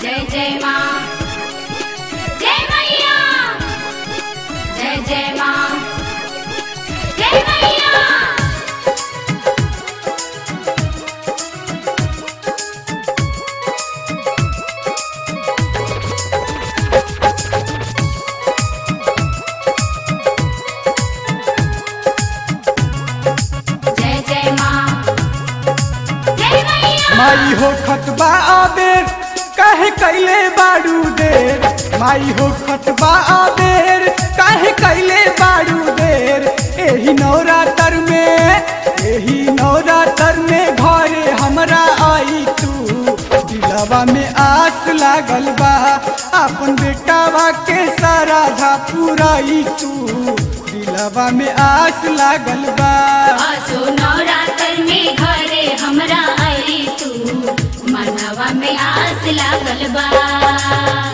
जय जय माँ जय मैया जय जय माँ जय मैया जय जय माँ जय मैया माई हो खतबा आबेर काहे कैले बाड़ू देर माई हो खतबा आबेर काहे कैले बाड़ू देर एही नवरात्र में एही नवरात्र में घरे हमरा आई तू दिलवा में आस लागल बा अपन बेटावा के सारा धा पुराई तू दिलवा में आस लागल बा आसो नवरात्र में घरे हमरा आई तू मनवा में आस लागल बा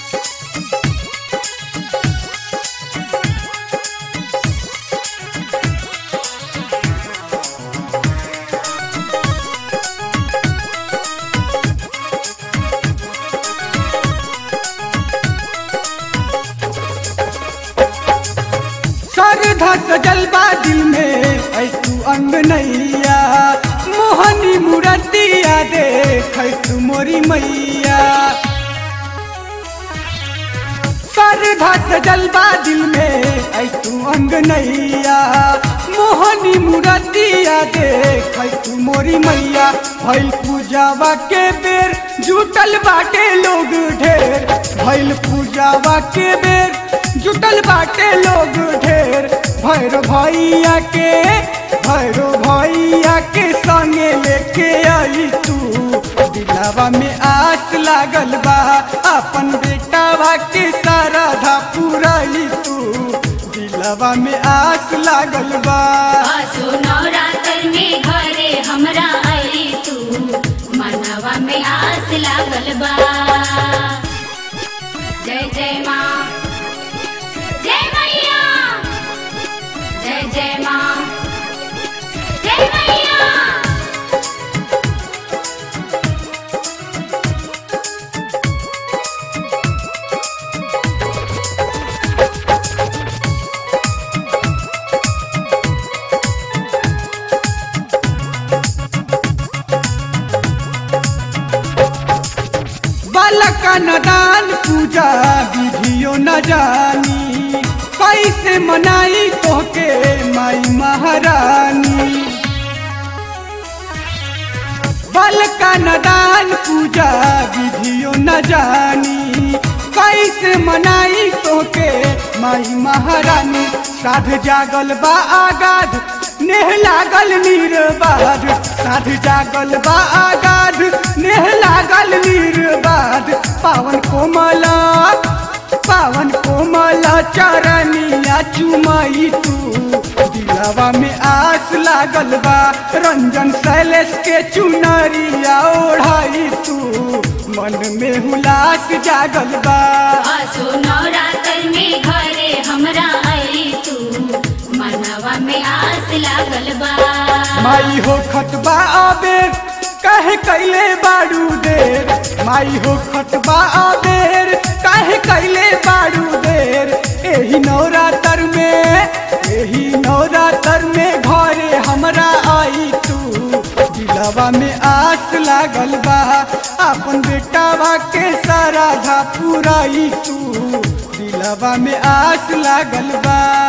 श्रद्धा सजल बा दिल में ऐ तू अंगनैया मोहनी मूर्तिया देख तू मोरी मैया श्रद्धा सजल बा दिल में ऐ तू अंगनैया मोहनी मूर्तिया देख तू मोरी मैया भइल पूजावा के बेर जुटल बाटे लोग ढेर भइल पूजावा के बेर जुटल बाटे लोग ढेर भैरो भैया के भैरो भैया के संगे लेके आई तू दिलावा में आस लागल बा अपन बेटावा के सारा धा पुराई तू दिलावा में आस लागल बा आसो नवरात्र में घरे हमरा आई तू मनवा में आस लागल बा जय जय माँ जय मैया जय जय माँ जय मैया बालक नदान पूजा विधियो न जानी कैसे मनाई तोहके माई महारानी बालक नदान पूजा विधियो न जानी कैसे मनाई तोहके माई महारानी साध जागल बा आगाध नेह लागल निर्बाध साध जागल बा आगाध नेह लागल निर्बाध पावन कोमला पावन कोमला चरनिया चुमाई तू दिलवा में आस लागल बा रंजन शैलेश के चुनरिया ओढ़ाई तू मन में हुलास जागल बा आसो नवरात्र में घरे हमरा आई तू मनवा में आस लागल बा माई हो खतबा आबेर काहे कैले बाड़ू देर माई हो खतबा आबेर काहे कैले बाड़ू देर एही नवरात्र में एही नवरात्र में घरे हमरा आई तू दिलवा में आस लागल बा अपन बेटावा के सारा धा पुराई तू दिलवा में आस लागल बा